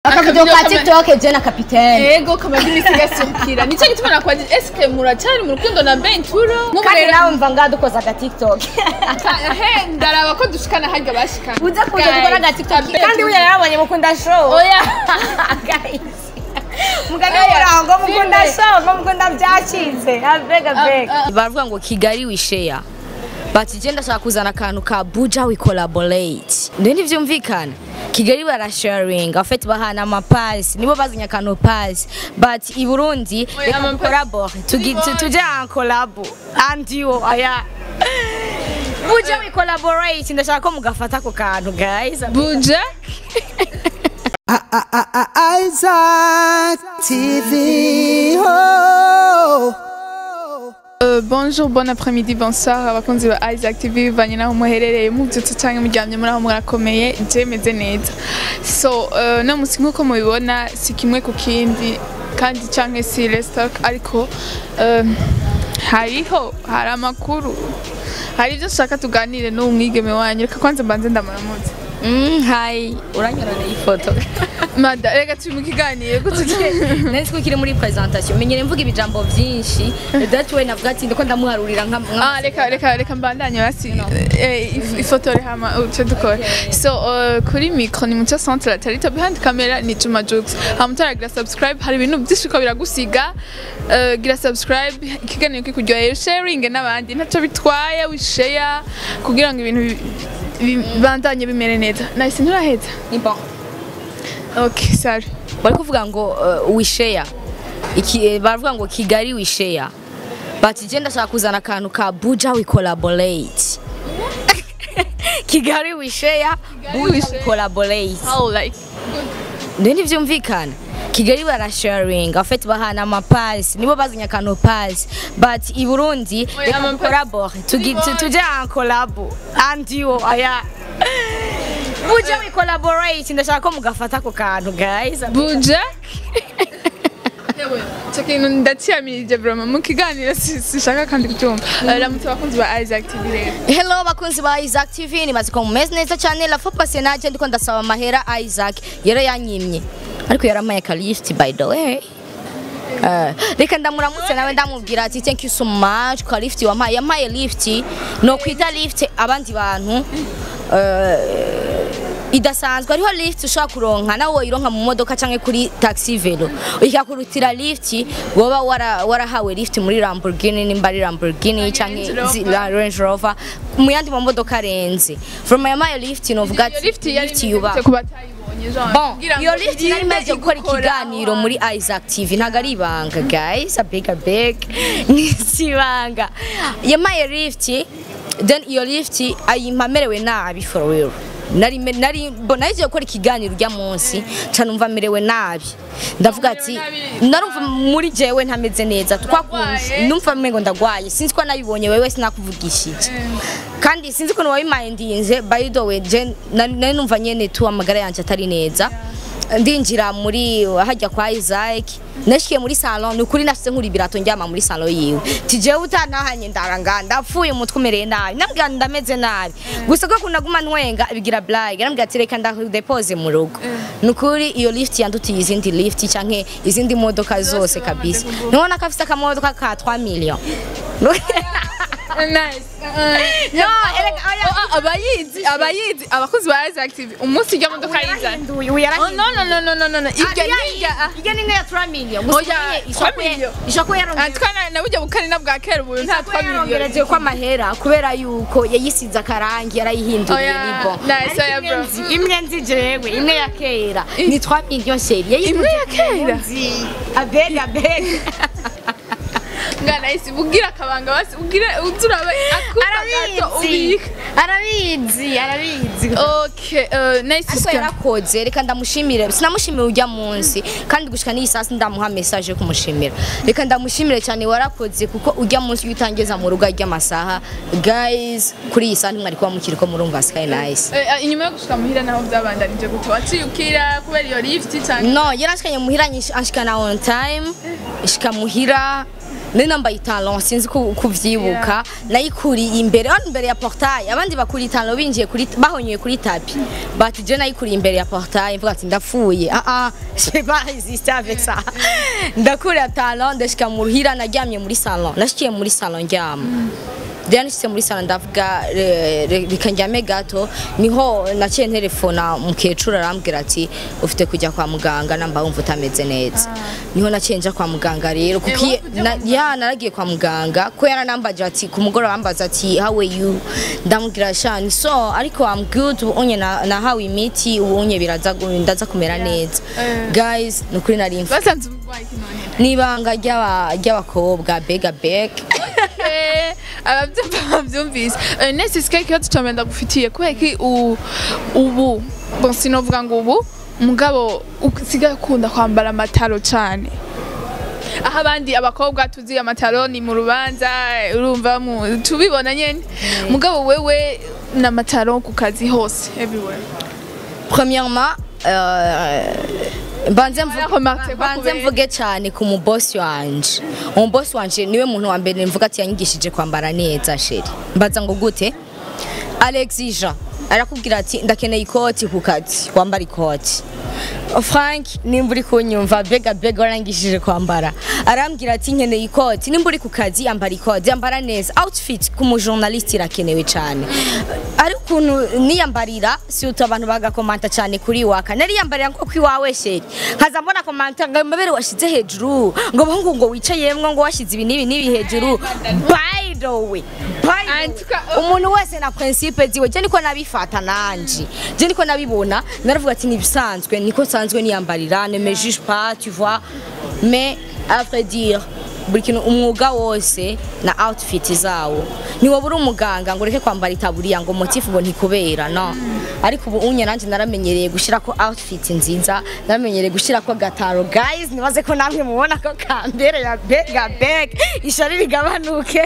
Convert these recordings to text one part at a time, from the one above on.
akavidewo ka Akavideo kama- tiktok je na kapitene ego kamaze iminsi gasukira nicyo gituma nakwaje eske muracyari mu rukundo na benturo kandi nawe mva ngaha dukoze aga tiktok he ndaraba ko dushikana harya bashikana uze kuza dukora aga tiktok Guys, kandi burya yarabonye mukunda show oya guys mugani Oya, murango mukunda Simbe. show ngo mukunda byacitse abega bega Ah, ah. baravuga ngo kigali wisheya bati je ndashaka kuzana akantu ka buja we collaborate ndio ntivyumvikana kigali barasharing afet bahana amapasi nibo bazanye akantu pasi but i burundi Oya, reka amapasi- dukorabore tugi- tu- tuje en collabo and you aya buja we collaborate ndashaka ko mugafata ako kantu guys buja Isaac TV. Oh. Euh, bonjour, bon après-midi, bonsoir abakunzi ba Isaac TV bivanye naho muherereye mubyutse cyangwa muryamye muri aho murakomeye je meze neza so uh, no musi nkuko mubibona si kimwe ku kindi kandi canke si restock ariko uh, hariho hari amakuru hari ibyo nshaka tuganire n'uwo mwigeme wanyu reka kwanza mbanze ndamuramutse mm, hi uranyorana ifoto mada reka turi mu kiganiro gute nari ko kiri muri presentation menyere mvuga ibijambo byinshi that way navuga ati ndiko ndamuharurira nka nka- Ah, reka reka reka mbandanye basi eh, if- ifotore hama uce dukora so uh, kuri micro ni muco centre tarita behind camera ni Juma Jux hama utaragira subscribe hari ibintu byinshi ko biragusiga uh, gira subscribe ikiganiro kikuryoheye sharing n'abandi ntacyo bitwaye wishare kugira ngo ibintu bi- bibandanye bimere neza nahise nturaheza ni bon okay sorry bari kuvuga ngo uh, wisheya iki eh, baravuga ngo kigali wisheya bati je ndashaka kuzana akantu ka buja we collaborate kigali wisheya buja we wisheya. collaborate how like ndio ntivyumvikana kigali barasharing afet bahana amapasi nibo bazanye akantu pasi but i burundi Oya, reka amapasi- dukorabore tugi- tu- tuje en collabo and you aya buja we collaborate ndashaka ko mugafata ako kantu guys buja yewe icyo kintu ndakiyamirije broma mu kiganiro si- sishaka kandi kucyumva Eh, ramutse abakunzi ba Isaac TV rero Hello bakunzi ba Isaac TV nimaze ko mumeze neza cyane la fois passée naje ndiko ndasaba amahera Isaac yero yanyimye ariko yaramaye ka lift by the way Uh, reka ndamuramutse nawe ndamubwira ati thank you so much kwa lift wampaye yampaye lift no kwita lift abandi bantu uh, idasanzwe hariho lift ushobora kuronka nawe woyironka mu modoka canke kuri taxi velo ikakurutira lift woba wara- warahawe lift muri Lamborghini nimba ari Lamborghini canke Rover. zi- la Range Rover mu yandi mamodoka arenze from yamaye lift novuga iyo ati lift yari lift yubaha imeze ku batayibonye genre Bon, kugira ngo iyo lift nari irinde imaze gukora igukora ikiganiro aho muri Isaac TV ntago ari ibanga guys a big a big ni ibanga yamaye lift then iyo lift ayimpa merewe nabi for real nari me- nari mbona yagiye gukora ikiganiro ujya munsi ca numva merewe nabi ndavuga ati nabi. narumva muri jewe ntameze neza twakunze Uragwaye? numva mengo ndagwaye sinzi ko nabibonye wewe sinakuvugishije kandi sinzi ukuntu wabimindinze by the way je nari nari numva nyene tu amagara yanje atari neza ndinjira muri hajya kwa Isaac nashikiye muri salon ni ukuri nashyize nkuri ibirato njyama muri salon yiwe tijewe utantahanye ndaranga ndapfuye umutwe umereye nabi nambwira ndameze nabi gusa ko kunaguma ntwenga bigira blague nambwira ati reka ndadepose mu rugo ni ukuri iyo lift yandutiye izindi lift canke izindi modoka zose kabisa nibona ko afise akamodoka ka 3 millions nice No, erega oya. Oh, ah, abayizi abayizi abakozi ba Isaac TV umunsi ijya modoka yiza Uyu Oh, yarahinduye. no no no no no no no ibyo Ariya nijya ah. irya ni nk'iya 3 million Oya, gusa nyine 3 ishako ye- million. ishako Ah, yarongeye twana na burya bukarina bwa kera ubu nta ishako yarongereje twamiliyoni ko amahera kubera yuko yayisize akarangi yarayihinduriye Oya, ni bon nice, Ariko oya, imwe bro. nzi- imwe nzi jewe imwe ya kera ni 3 million sheri Imwe ya kera? abega abega mwana isi ubwira akabanga basi ubwire uzuraba akuba gato arabizi ubika arabizi arabizi okay uh, nice ariko system yarakoze reka ndamushimire sinamushimiye ujya munsi kandi gushika n'iyi saa ndamuha message yo kumushimira reka ndamushimire cyane warakoze kuko ujya munsi iyo utangiza mu rugo ry'amasaha guys kuri iyi saa ntimwari kuba mukiri ko murumva sky nice Eh, eh, inyuma yo gushika muhira naho byabandanije gute waciye ukira kubera iyo lift cyangwa no yarashikanye muhira nyish- anshikana on time ishika muhira nari nambaye italon sinzi ku- kuvyibuka nayikuriye imbere hano imbere ya portail abandi bakuriye italon binjiye kuri bahonyeye kuri tapi bati je nayikuriye imbere ya portail mvuga ati ndapfuye ah ah je vais pas résister avec ça ndakuriye talon ndashika mu ruhira naryamye muri salon nashikiye muri salon ndyama Diane nshitse muri sala ndavuga re- re- reka njyame gato niho naciye nterefona mukecuru arambwira ati ufite kujya kwa muganga namba wumva utameze neza niho naciye nja kwa muganga rero kuko Eh, iyo- na- ya naragiye kwa muganga ko yaranambaje ati ku mugoroba ambaza ati how are you ndamubwira shani so ariko I'm good ubu unye na- nahawe imiti ubu unye biraza gu- ndaza kumera neza Eh. guys nukuri nari mfa basanze umurwayi kinone n'ibanga ry'aba- ry'abakobwa bega beg Eh, ababyumva babyumvise Eh, nese sika ikibazo cya mbere ndagufitiye kubera ko u- ubu bon sinovuga ngo ubu mugabo usigaye ukunda kwambara amataro cyane aho abandi abakobwa tuzi amataro ni mu rubanza urumva mu tubibona nyene mugabo wewe n'amataro ku kazi hose everywhere premièrement euh, mbanze mvu- Bararemarque ko mbanze kubera- mvuge cyane ku mubosi wanje umubosi wanje niwe muntu wa mbere mvuga ati yanyigishije kwambara neza sheri mbaza ngo gute Alexis Jean arakubwira ati ndakeneye ikoti ku kazi wambara ikoti Frank nimba uri kunyumva bega bega warangishije kwambara arambwira ati nkeneye ikoti nimba uri ku kazi yambara ikoti yambara neza outfit ku mujournalist irakenewe cyane ari ukuntu niyambarira si utu abantu bagakomanta cyane kuri waka nari yambarira nko kwiwawe sheri nkaza mbona komanta ngo amabere washize hejuru ngo bahungu ngo wicayemwo ngo washize ibi n'ibi n'ibi hejuru by the way by the way, Antuka- umuntu wese na principe ziwe je niko nabifata nanje je niko nabibona naravuga ati nibisanzwe niko sanzwe niyambarira ne me juge pas tu vois mais à vrai dire buri kintu umwuga wose na outfit zawo ntiwoba uri umuganga ngo ureke kwambara itaburiya ngo motifu ngo ntikubera no ariko ubu unye nanjye naramenyereye gushyira ko outfit nziza naramenyereye gushyira ko gataro guys nibaze ko namwe mubona ko kambere ya bega beg ishari rigabanuke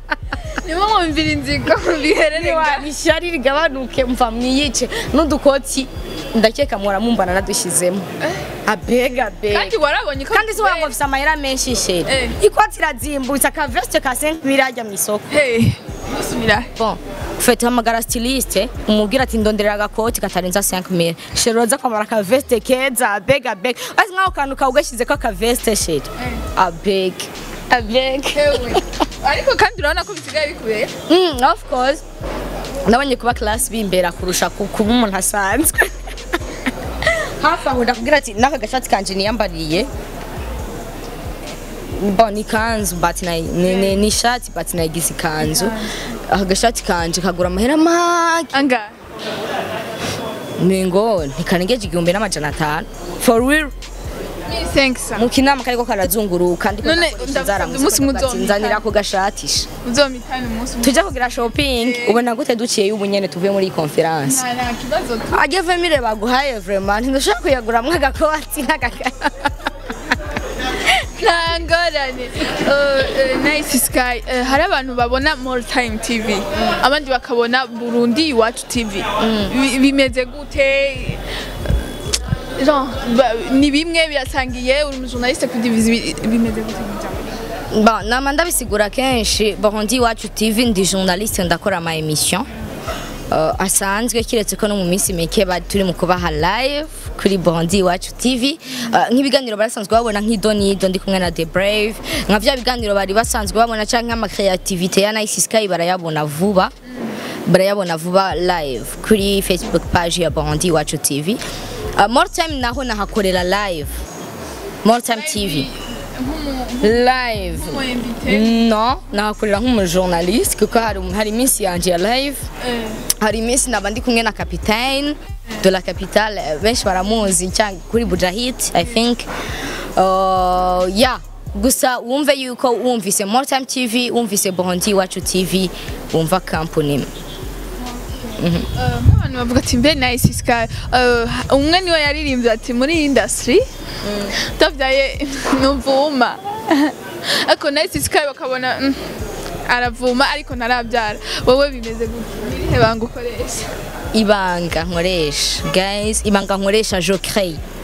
nibo mwumvira inzigo bihererega ishari rigabanuke mva mwiyice n'udukoti ndakeka muhora mumbana nadushyizemo abega bega kandi warabonye ko kandi si waba mufise amahera menshi sheri Eh. ikoti irazimbutse akavesite ka 5 birajya mu isoko hey musumira bon ufite hamagara styliste umubwira ati ndonderera agakoti katarenza 5000 sheri uza kwambara akavesite keza bega bega azi nkaho kantu kawe ugashyize ko akavesite sheri abega abega Ewe. ariko kandi urabona ko bisigaye bikubera Mm, of course nabonye kuba class bimbera kurusha ku- kuba umuntu asanzwe hafi aho ndakubwira ati n'aka gashati kanje niyambariye bon ni kanzu but na, ni, ni, ni shati but nayigize ikanzu aka gashati kanje kagura amahera make anga ningo ntikarengeje igihumbi n'amajana atanu for real ni senkisa mu kinama kariko karazunguruka ndiko None, ndakoresha ndavuga inzara umunsi musi muzomita. nzanira ku gashatisha uzomitane umunsi umwe tujya kugira shopping ubona gute duciye ubu nyene tuvuye muri iyi conference nta nta kibazo tu ajya vemire baguhaye vraiment ntidushobora kuyaguramwo agakoti n'agaka nta ngorane Eh, eh, nice sky Eh, hari abantu babona more time tv abandi bakabona burundi iwacu tv Bi- bimeze gute Genre, ba- ni bimwe birasangiye uri umujournaliste kuri divizi bimeze gute mu jambo bon nama ndabisigura kenshi bondi iwacu tv ndi journaliste ndakora ama emission uh, asanzwe kiretse ko no mu minsi mike bari turi mu kubaha live kuri bondi iwacu tv uh, nk'ibiganiro barasanzwe babona nk'idonido ndi kumwe na the brave nka vya biganiro bari basanzwe babona canke nk'amakreativite ya nice sky barayabona vuba barayabona vuba live kuri facebook page ya bondi iwacu tv uh, more time naho nahakorera live more time tv live no nahakorera nk'umujournaliste kuko hari hari iminsi yanje ya live hari iminsi naba ndi kumwe na capitaine de la capitale eh, benshi baramuzi cyangwa kuri bujahit i think uh, yeah gusa wumve yuko wumvise more time tv wumvise bondi iwacu tv wumva company nk'abantu bavuga ati mbe nice sky Eh, umwe niwe yaririmbye ati muri iyi industry utavyaye ntuvuma ariko nice sky bakabona mm, aravuma ariko ntarabyara wowe bimeze gute nirihe banga ukoresha ibanga nkoresha guys ibanga nkoresha je crée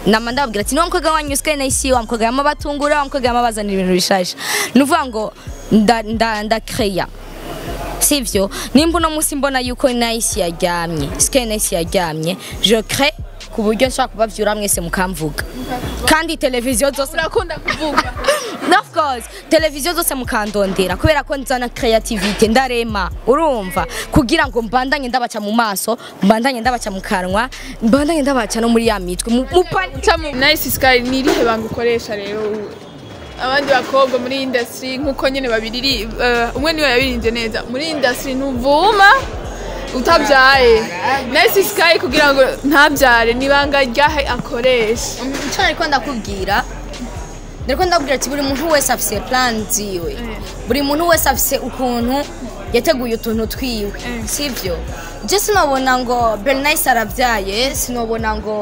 nama ndababwira ati niwa mukobwa wanyu sky nice wa mukobwa yama batungura wa mukobwa yama bazanira ibintu bishasha nuvuga ngo nda nda ndakreya sivyo nimba uno munsi mbona yuko nice yaryamye sky nice yaryamye je crée ku buryo nshobora kubavyura mwese mukamvuga kandi televiziyo zose urakunda kuvuga of course televiziyo zose mukandondera kubera ko nzana creativity ndarema urumva kugira ngo mbandanye ndabaca mu maso mbandanye ndabaca mu kanwa mbandanye ndabaca no muri ya mitwe mu- mupani Cha mu nice sky ni irihe banga ukoresha rero abandi bakobwa muri industry nkuko nyene babiri uh, umwe niwe yabirinde neza muri industry ntuvuma utabyaye nice sky kugira ngo ntabyare nibanga ryahe akoresha icyo nariko ndakubwira nariko ndakubwira ati buri muntu wese afise plan ziwe buri muntu wese afise ukuntu yateguye utuntu twiwe sivyo je sinobona ngo bernice aravyaye sinobona ngo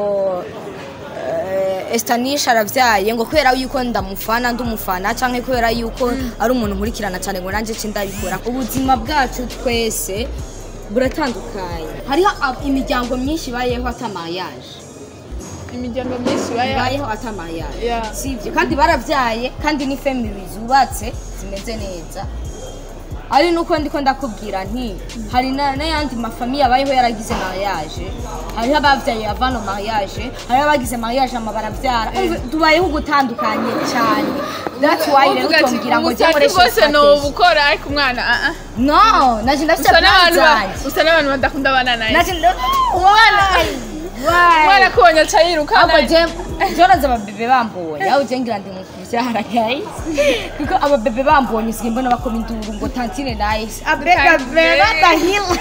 eh, estanisha aravyaye ngo kubera yuko ndamufana ndumufana canke kubera yuko ari umuntu nkurikirana cyane ngo nanje ce ndabikora ubuzima bwacu twese buratandukanye hariho ab- imiryango myinshi ibayeho ata mariage imiryango myinshi baya ibayeho ata mariage Yeah. sivyo kandi baravyaye kandi ni family zubatse zimeze neza ari nuko ndiko ndakubwira nti hari na- n'ayandi mafamiye abayeho yaragize mariage hariho abavyaye avano mariage hariho abagize mariage ama baravyara Umva, tubayeho gutandukanye cyane that's why rero uvuga ati utombwira ngo jye ubutati nkoreshe bwose strategy. nobukora ariko umwana ah, ah. no naje ndafite usa plan n'abantu ba- zanje usa n'abantu badakunda abana naye naje ndo- umwana umwana akubonye aca yiruka ahubwo naye. je joroza ababebe bambonye aho je ngira ndi mu kuvyara guys kuko ababebe bambonye usigaye mbona bakoma induru ngo tantine nice abega beba bahila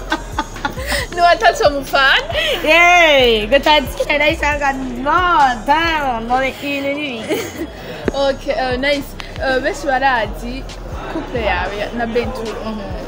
niwatatse mufana Yay, ngo tantine nice anga no tano no ikintu nibi okay uh, nice uh, benshi barazi couple yawe na Benturo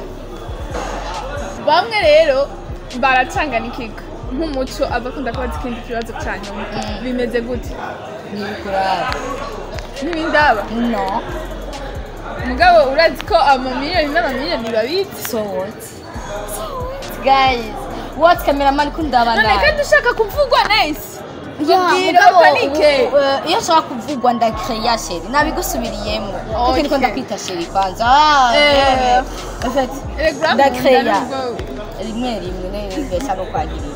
bamwe rero baracanganikiga nk'umuco abakunda kubaza ikindi kibazo cya nyuma bimeze gute ni kurara ntibindaba no mugabo urazi ko amamiliyoni n'amamiliyoni babizi so what guys what cameraman kundaba none kandi ushaka kuvugwa neza Yeah, Mbwira mugabo bapanike. ubu, eh, iyo nshaka kuvugwa ndakreya sheri nabigusubiriyemo kuko Okay. niko ndakwita sheri kwanza Ah, Eh. eh, en fait, Telegram ndakreya nubwo rimwe rimwe nibeshya no kwagirira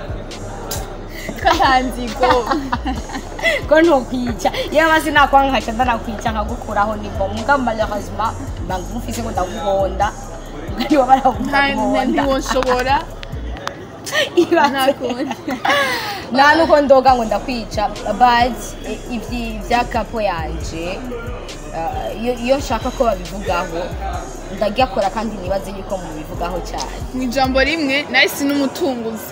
katanzigo ko ntokwica iyo maze nakwankaca ndanakwica nkagukuraho nivo mugabo malheureusement mba ngumufise ngo ndaguhonda ngariwa baraguhonda ntiwoshobora ntakundi nta nuko ndoga ngo ndakwica but i- ivyi vya kapo yanje uh, iyo- iyo nshaka ko babivugaho ndagyakora kandi nibaze yuko mubivugaho cyane mu ijambo rimwe nahise n'umutunguzi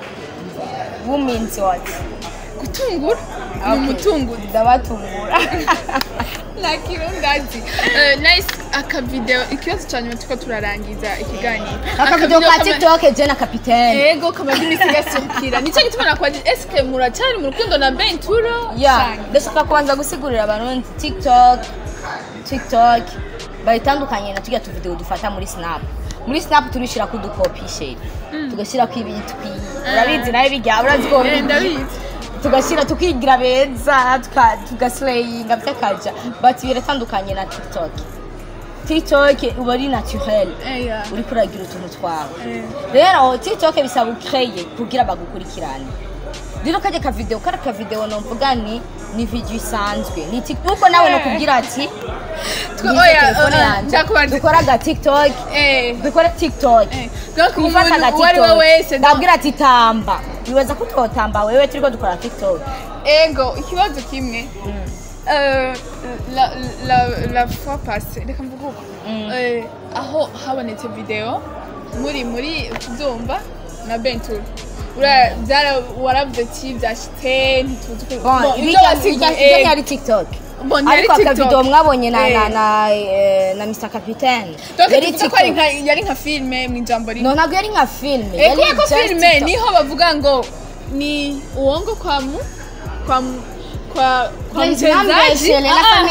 wuminsi wati gutungura ni umutunguzi ndabatungura nta kirundi azi Eh, nice akavideo ikibazo cya nyuma turiko turarangiza ikiganiro akavidewo ka kama- tiktok je na kapitene ego kamaze imisi gasurukira nicyo gituma nakwaje eske muracyari mu rukundo na benturo ya ndashaka kubanza gusigurira abantu tiktok tiktok bayitandukanye na tujya tuvideo dufata muri snap muri snap turishira ko udukopi sheri tugashyira ko ibitwi urabizi nawe bijya urazi ko Eh, ndabizi tugashyira tukigira beza tuka- tugasleyinga by'akaja but biratandukanye na tiktok tiktok uba ari naturel Eh, ya. uri kuragira utuntu twawe Eh. rero tiktok bisaba ukreye kugira bagukurikirane rero kajya kavideo kari akavideo nomvuga ni ni video isanzwe ni tik- nuko nawe Eh. nokubwira ati Twe- ngize oya, telefone oya, yanje ndakubaza- dukora aga tiktok Eh, dukora tiktok eh. Donc gufata umuntu aga uwo ari we tiktok wese donc- ndabwira ati tamba wibaza ko utotamba wewe turiko dukora tiktok ego ikibazo kimwe Eh, la, la, la fois passée reka mvuge uko Eh, aho habonetse video muri muri kubyumva na benturo Ura- byara- waravuze ati byashite ntituzi ko Bon, Bon, ibyo ibijya- wasigiye, ibijya- eh, ibyo ntiyari tiktok Bon, ntiyari ariko TikTok. akavideo mwabonye na Eh. na na eh, na Mr Capitaine donc yari tuvuga ko ari tiktok nka- yari nka filime mu ijambo rimwe no ntabwo yari nka filime Eh, kubera ko just filime TikTok. niho bavuga ngo ni uwongo kwa mu kwa mu kwa kwa Yes, mchezaji nambeshe, la Ah, famille.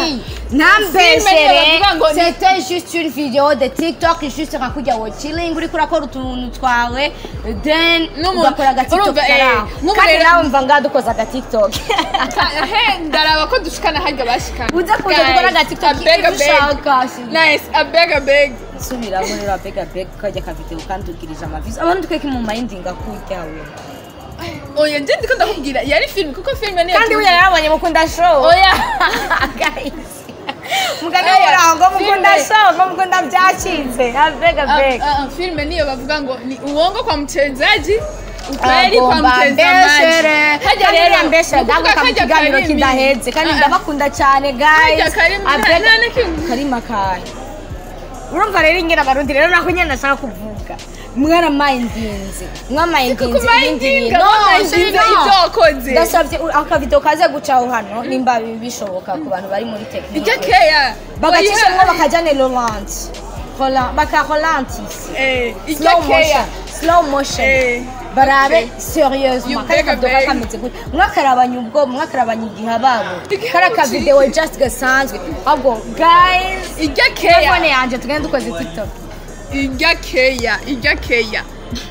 ntambeshere bavuga ngo ni- c'était juste une vidéo de tiktok juste nka kujya wo chilling uriko urakora utuntu twawe then N'umuntu- ugakora agatiktok urumva, eh, karaho nk'ubu kandi rero- nawe mva ngaha dukoze agatiktok he ndaraba ko dushikana harya bashikana uze kuza Guys, dukora agatiktok I beg, I ibyo beg. ushaka nice i beg i beg subiramo rero abega beg kajya kavideo kandi ugirije amavisi abantu tweke mu mayindinga kuryawe oya nje ndiko ndakubwira yari film kuko film niyo kandi we yarabonye mukunda show oya guys mugani Aya, murango mukunda filme. show ngo mukunda byacitse abega Ah, beg ah, ah, film niyo bavuga ngo ni uongo kwa mchezaji ukweli kwa agomba mtazamaji mbeshere kandi uriya mbeshere ni ukuvuga ndaguka mu kajya kiganiro karimi. kidahetse kandi Ah, ah. ndabakunda cyane guys Kajya karimi, nta- Abega- nta na kimwe. karima kahe urumva rero ingena abarundi rero nako nyine nashaka kuvuga mwaramayindinze mwamayindinze ibindi kumayindinga bintu bamayindinze ibyo wakoze ndasabye u- akavido kaze gucaho hano nimba bi- bishoboka ku bantu bari muri ijya tekinike keya bagacishamo bakajyane rolanti bakarolantis Eh, ijya slow keya motion slow motion Eh, barabe okay. serieusement You kari beg a akavido beg. kameze gutya mwakarabanye ubwo mwakarabanye igihe babo Igihe kari babo akavidewo just gasanzwe ahubwo guys ijya telefone keya yanjye tugende dukoze tiktok ijya keya ijya keya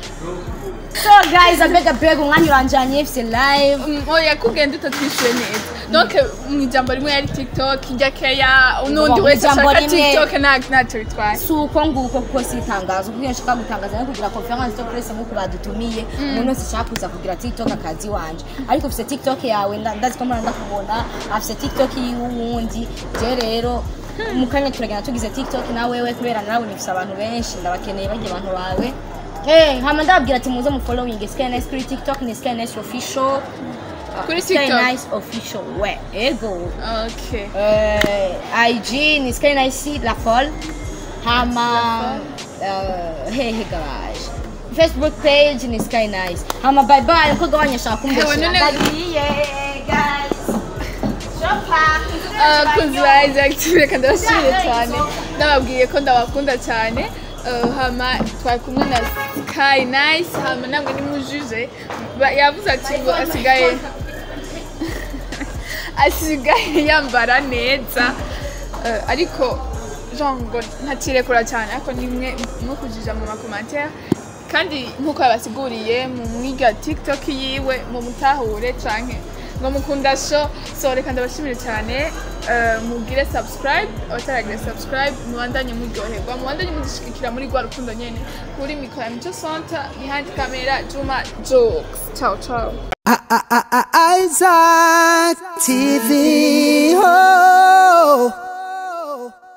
so guys abega beg umwanya uranjanye fc live Mm, oya kugenda utatwishyuye neza donc mu ijambo rimwe yari tiktok ijya keya n'undi Mu wese ijambo ashaka rimwe. tiktok nta- ntacyo bitwaye si uko nguko kuko si itangazo kuko iyo nshaka gutangaza no kugira conference zo presse nk'uko badutumiye umuntu wese ashaka kuza kugira tiktok akazi wanje ariko ufite tiktok yawe nda- ndazi ko mpora ndakubona afite tiktok y'uwundi je rero mu kanya turagenda tugize tiktok na wewe kubera nawe nifise abantu benshi ndabakeneye bajya abantu bawe Eh, hama ndababwira ati muze mu following Skynice kuri TikTok ni Skynice official Kuri TikTok? Skynice official we ego okay uh, IG ni Skynice la folle hama uh, hehe garage Facebook page ni Skynice hama bye bye ko gabanya shaka Hewe, kumbeshya none- ndagiye guys shopa abakunzi ba Isaac TV reka ndabashimire cyane ndababwiye ko ndabakunda cyane Uh, hama twari kumwe na Sky Nice hama namwe nimujuje Ba- yavuze ati ngo asigaye asigaye yambara neza Uh, ariko jean ngo ntakirekura cyane ariko nimwe mukujija mu makomantere kandi nk'uko yabasiguriye mu mwiga tiktok yiwe mu mutahure canke ngo mukunda show so reka ndabashimire cyane uh, mugire subscribe abataragira subscribe mubandanye muryoherwa mubandanye mudushyigikira muri rwa rukundo nyene kuri mikoro ya mico center behind camera juma jokes ciao ciao I- I- I- I- Isaac TV. Oh.